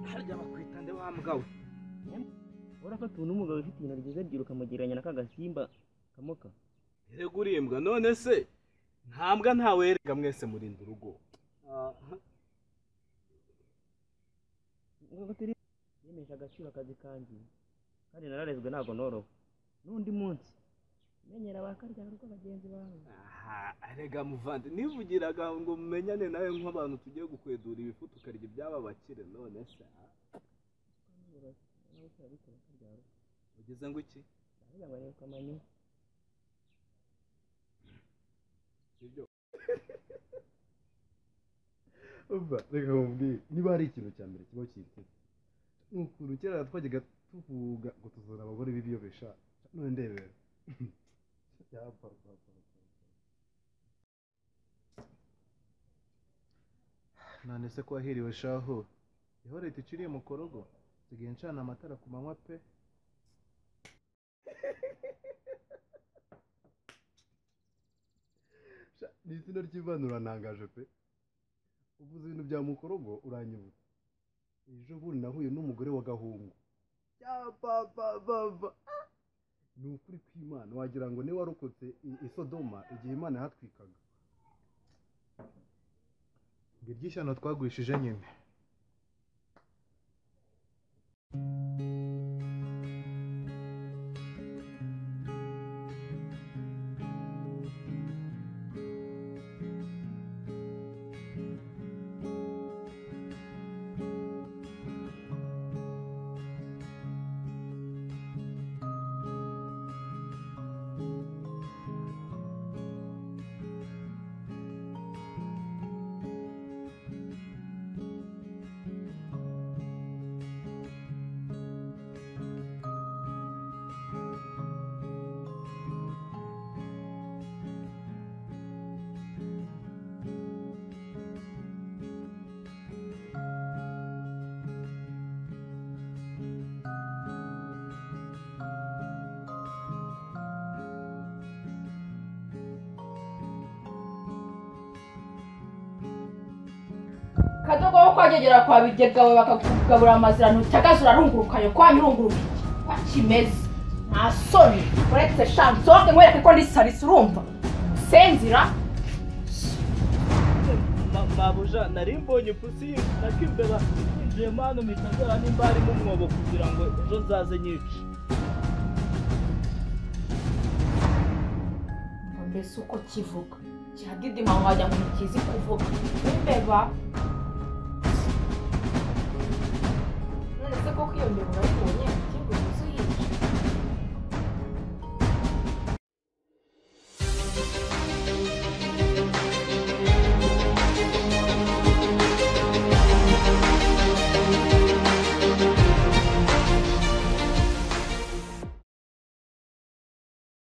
barya bakwitande wa mbwa we urafata ubu n'umugabo ufite ibintu ryiza ryiruka amugereranya na ka gasimba kamoka erega urembwa none se nta mbwa ntawe erega mwese murinda urugo ngo turi yemeje agaciro akazi kanjye kandi nararezwe ntabwo norowe n'undi munsi menyera abakarya rugo bagenzi bawe aha erega muvande nivugiraga ngo mumenyane nawe nk'abantu tugiye gukwedura ibifu tukarya ibyaba bakire none se ah. ugize ngo iki ndavuga ngo arebe kamanyu sibyo umva reka nkubwire niba hari ikintu cya mbere kiba cyitwa ukuntu kera twajyaga tuvuga ngo tuzana abagore b'ibiyobesha none ndebera yapfa yapfa none se ko wahiriwe shaho niho leta iciriye mu korogo nsigaye ncana amatara ku manywa pe Sha, ni izina ry'ivanurarantangaje pe uvuze ibintu bya mukorogo uranyibutsa ejo bundi nahuye n'umugore wa gahungu yapapapapa ni ukuri kw'imana wagira ngo niwe warokotse i- i sodoma igihe imana yahatwikaga ngo iry'ishyano twagurishije nyine kadogo wo kwagegera kwa bigega we bakakugabura amazira ntutagaze urarungurukanye kwa nyirunguruka iki kwa kimeze nta soni uretse shansoke nkwereke ko ndi sarisi urumva senzira mabuja nari mbonye ipusi nakimbeba yinjiyemo hano mpita ndeba nimba harimo umwobo kugira ngo ejo nzaze nyice ngo mbese uko kivuga kihadidima ngo wajya ngo ntikizi kuvuga imbeba none se koko iyo mbeba urayikunda